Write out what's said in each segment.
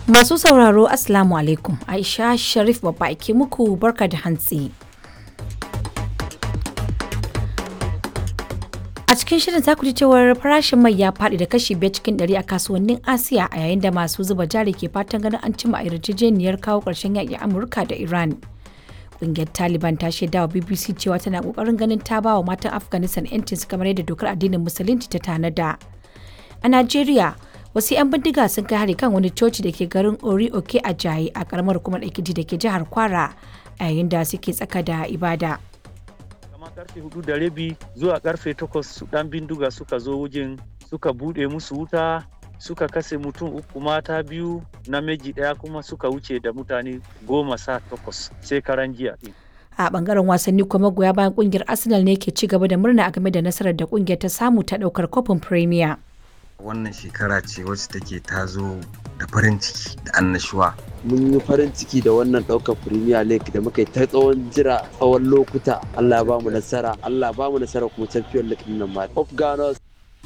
Masu sauraro Assalamu alaikum Aisha Sharif babba ke muku barka da hantsi. A cikin shirin za ku ji cewar farashin mai ya faɗi da kashi biyar cikin ɗari a kasuwannin Asiya a yayin da masu zuba jari ke fatan ganin an cimma yarjejeniyar kawo ƙarshen yaƙi Amurka da Iran. Ƙungiyar Taliban ta shaida wa BBC cewa tana ƙoƙarin ganin ta ba wa matan Afghanistan 'yancinsu kamar yadda dokar addinin Musulunci ta tanada. A Najeriya, wasu 'yan bindiga sun kai hari kan wani coci da ke garin ori oke a jaye a karamar hukumar ekiti da ke jihar kwara a yayin da suke tsaka da ibada kamar karfe hudu da rabi zuwa karfe takwas su dan bindiga suka zo wajen suka bude musu wuta suka kase mutum uku mata biyu namiji daya kuma suka wuce da mutane goma sa takwas sai karan jiya din a bangaren wasanni kuma magoya bayan kungiyar arsenal ne ke ci gaba da murna a game da nasarar da kungiyar ta samu ta daukar kofin premier wannan shekara ce wacce take ta zo da farin ciki da annashuwa. Mun yi farin ciki da wannan ɗaukar Premier League da muka yi ta tsawon jira tsawon lokuta. Allah ba mu nasara, Allah ba mu nasara kuma Champion League nan ma. Of Ghana.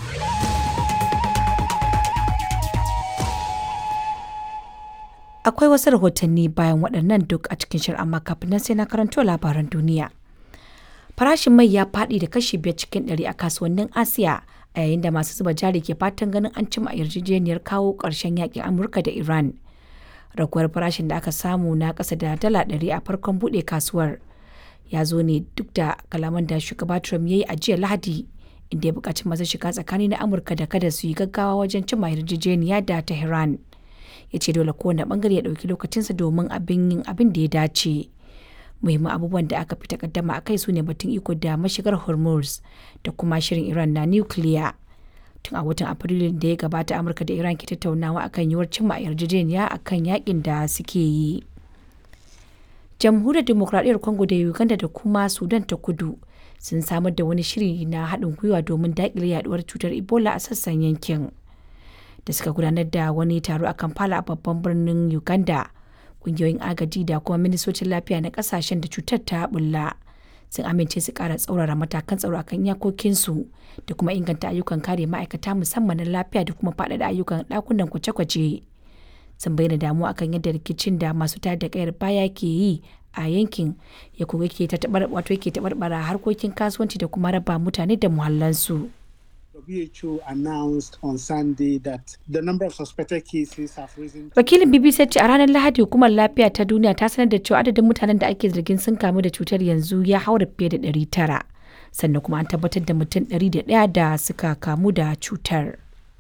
Akwai wasu rahotanni bayan waɗannan duk a cikin shirin amma kafin nan sai na karanto labaran duniya. Farashin mai ya faɗi da kashi biyar cikin ɗari a kasuwannin Asiya a yayin da masu zuba jari ke fatan ganin an cimma yarjejeniyar kawo ƙarshen yakin amurka da iran raguwar farashin da aka samu na ƙasa da dala ɗari a farkon buɗe kasuwar ya zo ne duk da kalaman da shugaba trump ya yi a jiya lahadi inda ya buƙaci masu shiga tsakani na amurka da kada su yi gaggawa wajen cimma yarjejeniya da tehran ya ce dole kowane bangare ya ɗauki lokacinsa domin abin yin abin da ya dace muhimman abubuwan da aka fi takaddama a kai su ne batun iko da mashigar hormuz da kuma shirin iran na nukiliya tun a watan afrilu da ya gabata amurka da iran ke tattaunawa akan yiwuwar cimma yarjejeniya akan yakin da suke yi jamhuriyar demokradiyyar congo da uganda da kuma sudan ta kudu sun samar da wani shiri na haɗin gwiwa domin daƙile yaduwar cutar ebola a sassan yankin da suka gudanar da wani taro a kampala a babban birnin uganda kungiyoyin agaji da kuma ministocin lafiya na kasashen da cutar ta bulla sun amince su kara tsaurara matakan tsaro akan iyakokinsu da kuma inganta ayyukan kare ma'aikata musamman na lafiya da kuma faɗaɗa ayyukan ɗakunan kwace-kwace sun bayyana damuwa akan yadda rikicin da masu tayar da kayar baya ke yi a yankin ya kuma yake wato yake taɓarɓara harkokin kasuwanci da kuma raba mutane da muhallansu. WHO announced on Sunday that the number of suspected cases have risen. Wakilin BBC ce a ranar Lahadi hukumar lafiya ta duniya ta sanar da cewa adadin mutanen da ake zargin sun kamu da cutar yanzu ya haura fiye da 900. Sannan kuma an tabbatar da mutum 101 da suka kamu da cutar.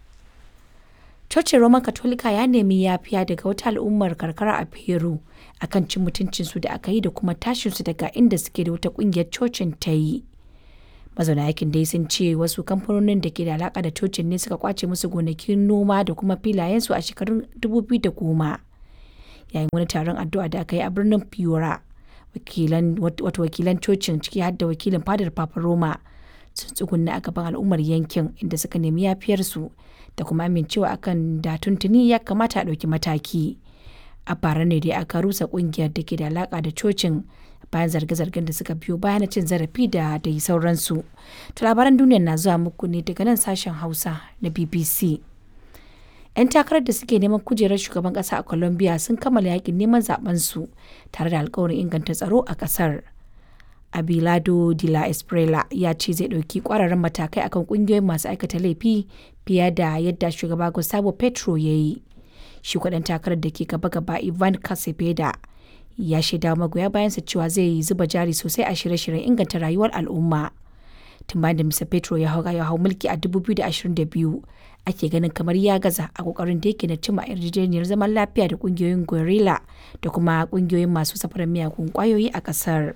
Cocin Roman Katolika ya nemi yafiya daga wata al'ummar karkara a Peru akan cin mutuncinsu da aka yi da kuma tashinsu daga inda suke da wata kungiyar cocin ta yi. mazauna yakin dai sun ce wasu kamfanonin da ke da alaka da cocin ne suka kwace musu gonakin noma da kuma filayensu a shekarun 2010 yayin wani taron addu'a da aka yi a birnin fiora wato wakilan cocin ciki har da wakilin fadar papa roma sun tsugunna a gaban al'ummar yankin inda suka nemi yafiyarsu da kuma amincewa akan da tuntuni ya kamata a ɗauki mataki a bara ne dai aka rusa kungiyar da ke da alaka da cocin bayan zarge-zargen da suka biyo bayan cin zarafi da dai sauransu. To labaran duniyar na zuwa muku ne daga nan sashen Hausa na BBC. 'Yan takarar da suke neman kujerar shugaban kasa a Colombia sun kammala yakin neman su tare da alkawarin inganta tsaro a kasar. Abilado de la Esprela ya ce zai ɗauki ƙwararren matakai akan ƙungiyoyin masu aikata laifi fiye da yadda shugaba Gustavo Petro ya yi. Shi kwaɗan takarar da ke gaba-gaba Ivan Casepeda ya shaida magoya bayansa cewa zai yi zuba jari sosai a shirye-shiryen inganta rayuwar al'umma. Tun bayan da Mr. Petro ya hau ya hau mulki a 2022 ake ganin kamar ya gaza a kokarin da yake na cimma yarjejeniyar zaman lafiya da kungiyoyin gorilla da kuma kungiyoyin masu safarar miyagun kwayoyi a kasar.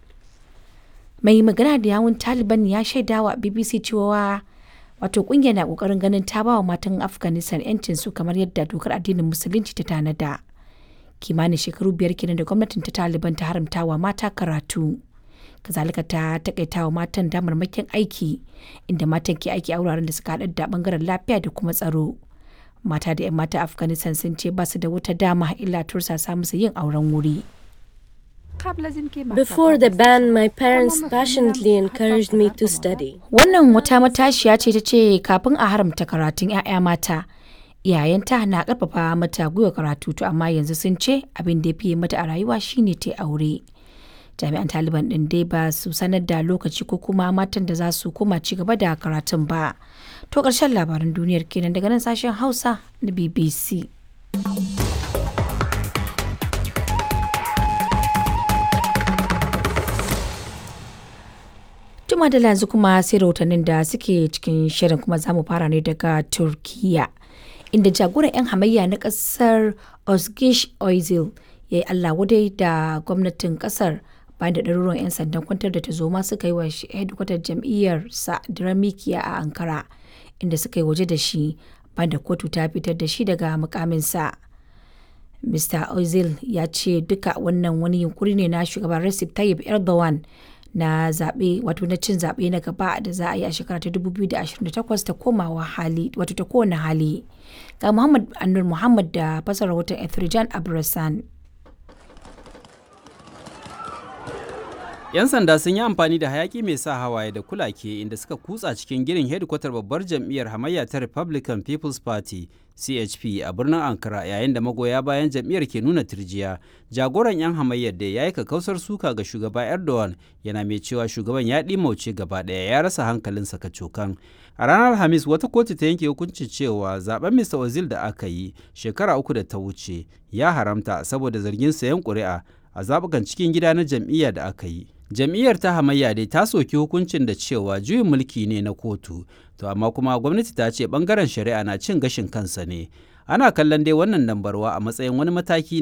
Mai magana da yawun Taliban ya shaidawa BBC cewa wato kungiyar na kokarin ganin ta ba wa matan Afghanistan 'yancin su kamar yadda dokar addinin musulunci ta tanada. kimanin shekaru biyar kenan da gwamnatin ta taliban ta haramta wa mata karatu kazalika ta takaita wa matan damarmakin aiki inda matan ke aiki a wuraren da suka haɗar da bangaren lafiya da kuma tsaro mata da 'yan mata afghanistan sun ce ba su da wata dama illa tursasa musu yin auren wuri Before the ban, my parents passionately encouraged me to study. wannan wata matashiya ce ta ce kafin a haramta karatun 'ya'ya mata iyayenta na karfafa mata gwiwa karatu to amma yanzu sun ce abin da ya fiye mata a rayuwa shine ta aure jami'an taliban din dai ba su sanar da lokaci ko kuma matan da za su koma ci gaba da karatun ba to ƙarshen labaran duniyar kenan daga nan sashen hausa na bbc Juma da yanzu kuma sai rahotannin da suke cikin shirin kuma za mu fara ne daga Turkiya. Inda jagoran 'yan hamayya na kasar Özgeç Özil ya yi Allah wadai da gwamnatin kasar bayan da ɗaruruwan 'yan sandan kwantar da tazoma suka yi wa hedikwatar jam'iyyar sa Diramikiya a Ankara inda suka yi waje da shi bayan da kotu ta fitar da shi daga mukaminsa. Mr. Özil ya ce duka wannan wani yunkuri ne na shugaban Recep Tayyip Erdogan na zaɓe wato na cin zaɓe na gaba da za a yi a shekara ta 2028 ta komawa hali wato ta kowane hali ga Muhammad Anur Muhammad da fasar rahoton Ethrijan Abrasan. 'Yan sanda sun yi amfani da hayaki mai sa hawaye da kulake inda suka kutsa cikin girin hedikwatar babbar jam'iyyar hamayya ta Republican People's Party CHP a birnin Ankara yayin da magoya bayan jam'iyyar ke nuna turjiya. Jagoran 'yan hamayyar da ya yi kakkausar suka ga shugaba Erdogan yana mai cewa shugaban ya ɗimauce gaba ɗaya ya rasa hankalinsa kacokan. A ranar Alhamis wata kotu ta yanke hukuncin cewa zaben Mr. Ozil da aka yi shekara uku da ta wuce ya haramta saboda zargin sayan ƙuri'a a zaɓukan cikin gida na jam'iyya da aka yi. jam'iyyar ta hamayya dai ta soki hukuncin da cewa juyin mulki ne na kotu to amma kuma gwamnati ta ce bangaren shari'a na cin gashin kansa ne ana kallon dai wannan dambarwa a matsayin wani mataki